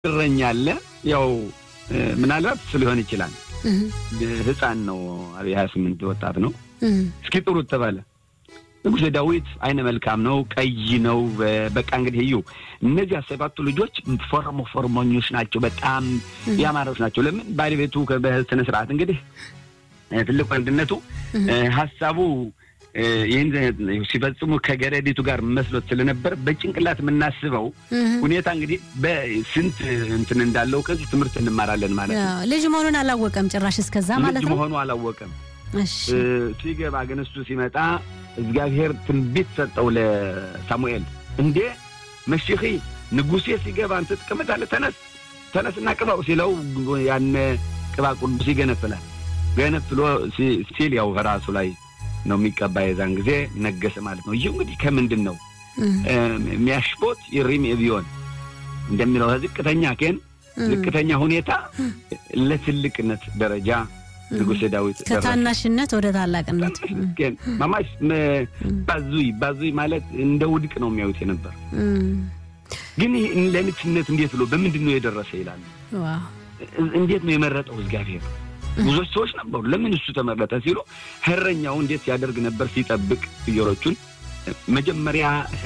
እረኛ አለ። ያው ምናልባት እሱ ሊሆን ይችላል። ህፃን ነው። የሀያ ስምንት ወጣት ነው። እስኪ ጥሩት ተባለ። ንጉሥ ዳዊት አይነ መልካም ነው፣ ቀይ ነው። በቃ እንግዲህ እዩ እነዚያ ሰባቱ ልጆች ፎርሞ ፎርሞኞች ናቸው፣ በጣም ያማረች ናቸው። ለምን ባለቤቱ በስነ ስርዓት እንግዲህ ትልቅ ወንድነቱ ሀሳቡ ይህን ሲፈጽሙ ከገረዲቱ ጋር መስሎት ስለነበር በጭንቅላት የምናስበው ሁኔታ እንግዲህ በስንት እንትን እንዳለው ከዚህ ትምህርት እንማራለን ማለት ነው። ልጅ መሆኑን አላወቀም ጭራሽ እስከዛ ማለት ልጅ ነው። መሆኑ አላወቀም። ሲገባ ግን እሱ ሲመጣ እግዚአብሔር ትንቢት ሰጠው ለሳሙኤል። እንዴ መሽኺ ንጉሴ ሲገባ አንተ ትቀመጣለህ፣ ተነስ ተነስና ቅባው ሲለው ያነ ቅባ ቅዱስ ይገነፍላል። ገነፍሎ ሲል ያው ራሱ ላይ ነው የሚቀባ። የዛን ጊዜ ነገሰ ማለት ነው። ይህ እንግዲህ ከምንድን ነው የሚያሽቦት ይሪም ቢሆን እንደሚለው ዝቅተኛ ኬን ዝቅተኛ ሁኔታ ለትልቅነት ደረጃ ንጉሥ ዳዊት ከታናሽነት ወደ ታላቅነት ማማሽ ባዙይ ባዙይ ማለት እንደ ውድቅ ነው የሚያዩት የነበር ግን ለንግስነት እንዴት ብሎ በምንድን ነው የደረሰ ይላሉ። እንዴት ነው የመረጠው እግዚአብሔር? ብዙዎች ሰዎች ነበሩ። ለምን እሱ ተመረጠ ሲሉ እረኛው እንዴት ሲያደርግ ነበር? ሲጠብቅ ፍየሎቹን መጀመሪያ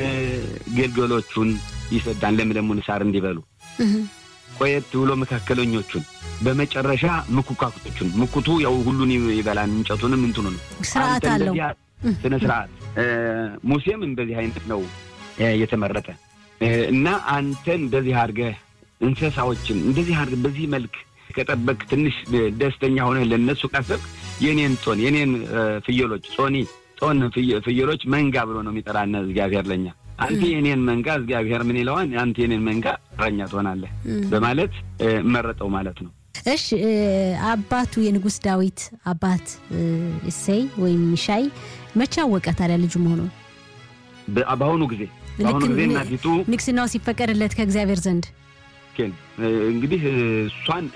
ገልገሎቹን ይሰዳን ለምለሙን ሳር እንዲበሉ፣ ቆየት ብሎ መካከለኞቹን፣ በመጨረሻ ምኩካኩቶቹን። ምኩቱ ያው ሁሉን ይበላን እንጨቱንም እንትኑ ነው። ስርዓት አለው ስነ ስርዓት። ሙሴም እንደዚህ አይነት ነው የተመረጠ እና አንተን እንደዚህ አድርገህ እንስሳዎችን እንደዚህ አድርገህ በዚህ መልክ ከጠበቅ ትንሽ ደስተኛ ሆነ ለነሱ ካሰብክ የኔን ጾን የኔን ፍየሎች ጾኒ ጾን ፍየሎች መንጋ ብሎ ነው የሚጠራነ እግዚአብሔር ለኛ። አንተ የኔን መንጋ እግዚአብሔር ምን ይለዋል? አንተ የኔን መንጋ እረኛ ትሆናለህ በማለት መረጠው ማለት ነው። እሺ አባቱ የንጉሥ ዳዊት አባት እሴይ ወይም ሚሻይ መቼ አወቀ ታዲያ ልጁ መሆኑን? በአሁኑ ጊዜ በአሁኑ ጊዜ እናቲቱ ንግስናው ሲፈቀድለት ከእግዚአብሔር ዘንድ እንግዲህ እሷን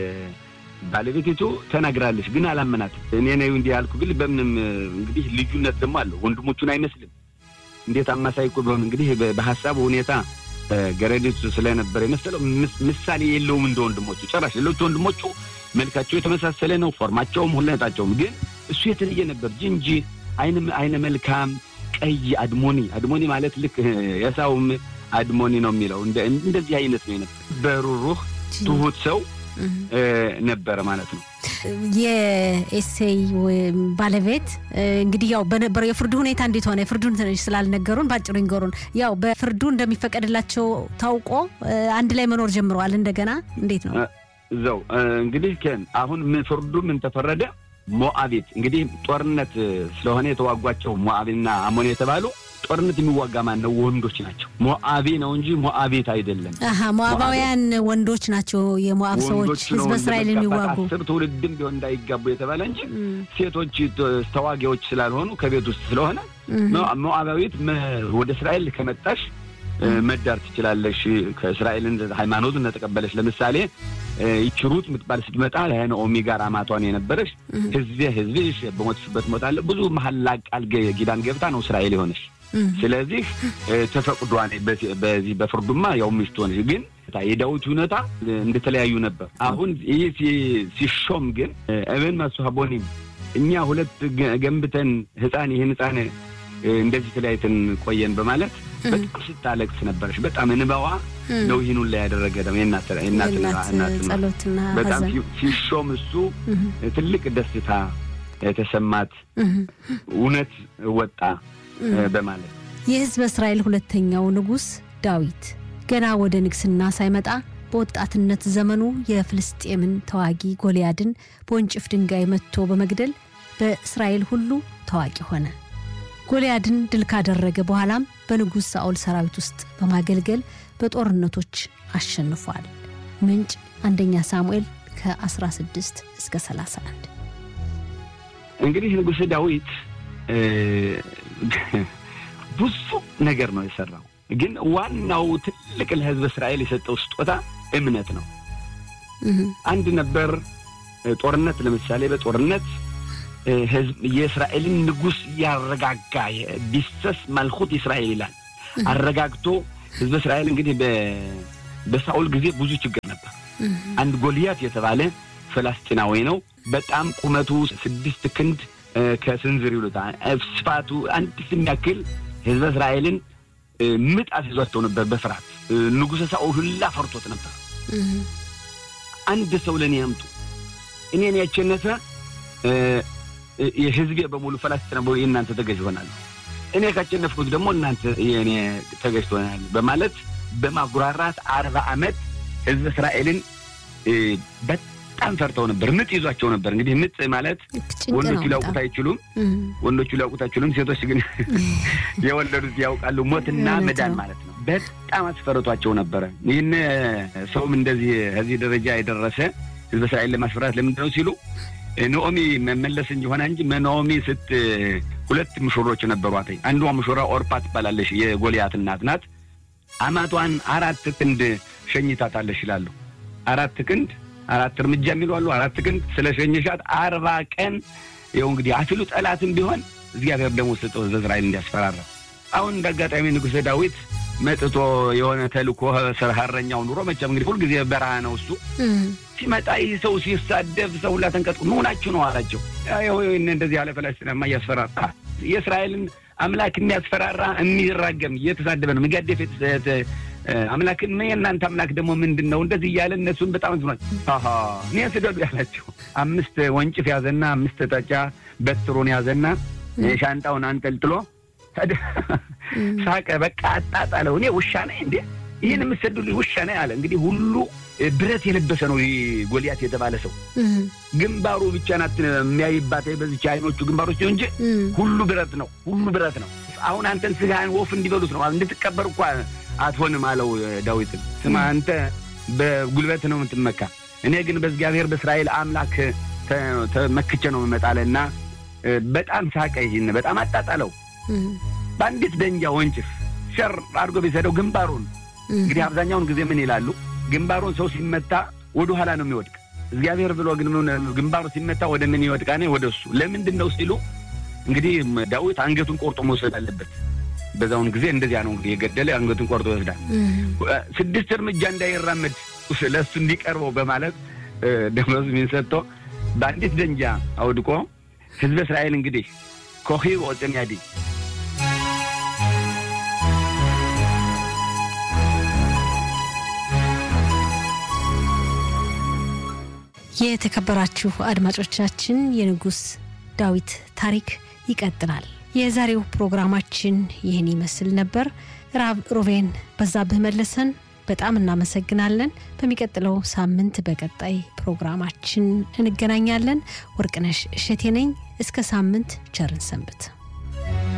ባለቤቲቱ ተናግራለች፣ ግን አላመናትም። እኔ ነው እንዲህ ያልኩ ግን በምንም እንግዲህ ልዩነት ደግሞ አለው። ወንድሞቹን አይመስልም። እንዴት አማሳይ እኮ ቢሆን እንግዲህ በሀሳቡ ሁኔታ ገረዲቱ ስለነበረ የመሰለው ምሳሌ የለውም እንደ ወንድሞቹ ጨራሽ። ሌሎቹ ወንድሞቹ መልካቸው የተመሳሰለ ነው፣ ፎርማቸውም ሁለታቸውም። ግን እሱ የተለየ ነበር። ጅንጂ አይነ መልካም ቀይ አድሞኒ አድሞኒ ማለት ልክ የሳውም አድሞኒ ነው የሚለው እንደዚህ አይነት ነው የነበር። በሩሩህ ትሁት ሰው ነበረ ማለት ነው። የኤሴይ ባለቤት እንግዲህ ያው በነበረው የፍርዱ ሁኔታ እንዴት ሆነ? የፍርዱን ትንሽ ስላልነገሩን በአጭሩ ይንገሩን። ያው በፍርዱ እንደሚፈቀድላቸው ታውቆ አንድ ላይ መኖር ጀምረዋል። እንደገና እንዴት ነው እዛው እንግዲህ ኬን አሁን ምን ፍርዱ ምን ተፈረደ? ሞአቤት እንግዲህ ጦርነት ስለሆነ የተዋጓቸው ሞአቤና አሞን የተባሉ ጦርነት የሚዋጋ ማን ነው? ወንዶች ናቸው። ሞአቤ ነው እንጂ ሞአቤት አይደለም። አሀ ሞአባውያን ወንዶች ናቸው። የሞአብ ሰዎች ህዝበ እስራኤል የሚዋጉ አስር ትውልድም ቢሆን እንዳይጋቡ የተባለ እንጂ ሴቶች ተዋጊዎች ስላልሆኑ ከቤት ውስጥ ስለሆነ ሞአባዊት ወደ እስራኤል ከመጣሽ መዳር ትችላለሽ። ከእስራኤልን ሃይማኖቱን እንደተቀበለች ለምሳሌ ይቺ ሩት የምትባል ስትመጣ ከነኦሚ ጋር አማቷን የነበረች ህዝቤ ህዝብሽ በሞትሽበት እሞታለሁ ብዙ መሐላ ቃል ኪዳን ገብታ ነው እስራኤል የሆነች። ስለዚህ ተፈቅዷን በዚህ በፍርዱማ ያው ሚስት ሆነች። ግን የዳዊት ሁኔታ እንደተለያዩ ነበር። አሁን ይህ ሲሾም ግን እብን መስሀቦኒም እኛ ሁለት ገንብተን ህፃን ይህን ህፃን እንደዚህ ተለያይተን ቆየን በማለት በጣም ስታለቅስ ነበረች። በጣም እንባዋ ነው ይህን ሁላ ያደረገ ደግሞ ጸሎትና በጣም ሲሾም እሱ ትልቅ ደስታ የተሰማት እውነት ወጣ በማለት የህዝበ እስራኤል ሁለተኛው ንጉሥ ዳዊት ገና ወደ ንግስና ሳይመጣ በወጣትነት ዘመኑ የፍልስጤምን ተዋጊ ጎልያድን በወንጭፍ ድንጋይ መትቶ በመግደል በእስራኤል ሁሉ ታዋቂ ሆነ። ጎልያድን ድል ካደረገ በኋላም በንጉሥ ሳኦል ሰራዊት ውስጥ በማገልገል በጦርነቶች አሸንፏል። ምንጭ አንደኛ ሳሙኤል ከ16 እስከ 31። እንግዲህ ንጉሥ ዳዊት ብዙ ነገር ነው የሰራው። ግን ዋናው ትልቅ ለህዝብ እስራኤል የሰጠው ስጦታ እምነት ነው። አንድ ነበር ጦርነት፣ ለምሳሌ በጦርነት ህዝብ የእስራኤልን ንጉሥ ያረጋጋ ቢሰስ መልኩት እስራኤል ይላል። አረጋግቶ ህዝብ እስራኤል እንግዲህ በሳኦል ጊዜ ብዙ ችግር ነበር። አንድ ጎልያት የተባለ ፈላስጢናዊ ነው። በጣም ቁመቱ ስድስት ክንድ ከስንዝር ይሉታል። ስፋቱ አንድ የሚያክል ህዝበ እስራኤልን ምጥ አስይዟቸው ነበር በፍርሃት ንጉሠ ሳኦል ሁላ ፈርቶት ነበር። አንድ ሰው ለእኔ ያምጡ እኔን ያቸነፈ የህዝቤ በሙሉ ፈላስጢና የእናንተ ተገዥ ይሆናል፣ እኔ ካቸነፍኩት ደግሞ እናንተ የእኔ ተገዥ ትሆናል በማለት በማጉራራት አርባ ዓመት ህዝበ እስራኤልን በጣም ፈርተው ነበር። ምጥ ይዟቸው ነበር። እንግዲህ ምጥ ማለት ወንዶቹ ሊያውቁት አይችሉም፣ ወንዶቹ ሊያውቁት አይችሉም። ሴቶች ግን የወለዱት ያውቃሉ። ሞትና መዳን ማለት ነው። በጣም አስፈርቷቸው ነበረ። ይህን ሰውም እንደዚህ ከዚህ ደረጃ የደረሰ ህዝበ እስራኤል ለማስፈራት ለምንድን ነው ሲሉ ኖኦሚ መመለስ እንጂ ሆነ እንጂ ኖኦሚ ስት ሁለት ምሾሮች ነበሯት። አንዷ ምሾራ ኦርፓ ትባላለች። የጎልያት እናት ናት። አማቷን አራት ክንድ ሸኝታታለሽ ይላሉ። አራት ክንድ አራት እርምጃ የሚሉ አሉ። አራት ክንድ ስለ ሸኝሻት አርባ ቀን ይኸው እንግዲህ አፊሉ ጠላትም ቢሆን እግዚአብሔር ደግሞ ስጠው ህዝበ እስራኤል እንዲያስፈራራ። አሁን እንደ አጋጣሚ ንጉሠ ዳዊት መጥቶ የሆነ ተልኮ ሀረኛው ኑሮ መቼም እንግዲህ ሁልጊዜ በረሃ ነው እሱ ሲመጣ ይህ ሰው ሲሳደብ ሰው ሁላ ተንቀጥቁ መሆናችሁ ነው አላቸው። እንደዚህ ያለ ፈላስጢናማ እያስፈራራ የእስራኤልን አምላክ የሚያስፈራራ የሚራገም እየተሳደበ ነው የሚጋደፍ አምላክን የእናንተ አምላክ ደግሞ ምንድን ነው? እንደዚህ እያለ እነሱን በጣም ዝኗል። እኔ ስደዱ ያላቸው አምስት ወንጭፍ ያዘና አምስት ጠጫ በትሩን ያዘና ሻንጣውን አንጠልጥሎ ሳቀ። በቃ አጣጣለው። እኔ ውሻ ነኝ እንዴ? ይህን የምትሰዱልኝ ውሻ ነኝ አለ። እንግዲህ ሁሉ ብረት የለበሰ ነው ጎልያት የተባለ ሰው። ግንባሩ ብቻ ናት የሚያይባት በዚች አይኖቹ ግንባሮች እንጂ ሁሉ ብረት ነው፣ ሁሉ ብረት ነው። አሁን አንተን ስጋህን ወፍ እንዲበሉት ነው እንድትቀበር እኳ አትሆንም አለው ዳዊትን። ስማ አንተ በጉልበት ነው የምትመካ፣ እኔ ግን በእግዚአብሔር በእስራኤል አምላክ ተመክቼ ነው የምመጣለና በጣም ሳቀ። ይህን በጣም አጣጣለው። በአንዲት ደንጃ ወንጭፍ ሸር አድርጎ ቢሰደው ግንባሩን እንግዲህ አብዛኛውን ጊዜ ምን ይላሉ? ግንባሩን ሰው ሲመታ ወደ ኋላ ነው የሚወድቅ። እግዚአብሔር ብሎ ግን ግንባሩ ሲመታ ወደ ምን ይወድቃ? ወደ እሱ። ለምንድን ነው ሲሉ እንግዲህ ዳዊት አንገቱን ቆርጦ መውሰድ አለበት። በዛውን ጊዜ እንደዚያ ነው እንግዲህ የገደለ አንገቱን ቆርጦ ይወስዳል። ስድስት እርምጃ እንዳይራመድ ለእሱ እንዲቀርበው በማለት ደመወዝ ምን ሰጥቶ በአንዲት ደንጃ አውድቆ ህዝበ እስራኤል እንግዲህ ኮኺ ወፅን ያዲ የተከበራችሁ አድማጮቻችን የንጉሥ ዳዊት ታሪክ ይቀጥላል። የዛሬው ፕሮግራማችን ይህን ይመስል ነበር። ራብ ሮቬን በዛብህ መለሰን በጣም እናመሰግናለን። በሚቀጥለው ሳምንት በቀጣይ ፕሮግራማችን እንገናኛለን። ወርቅነሽ እሸቴ ነኝ። እስከ ሳምንት ቸርን ሰንብት።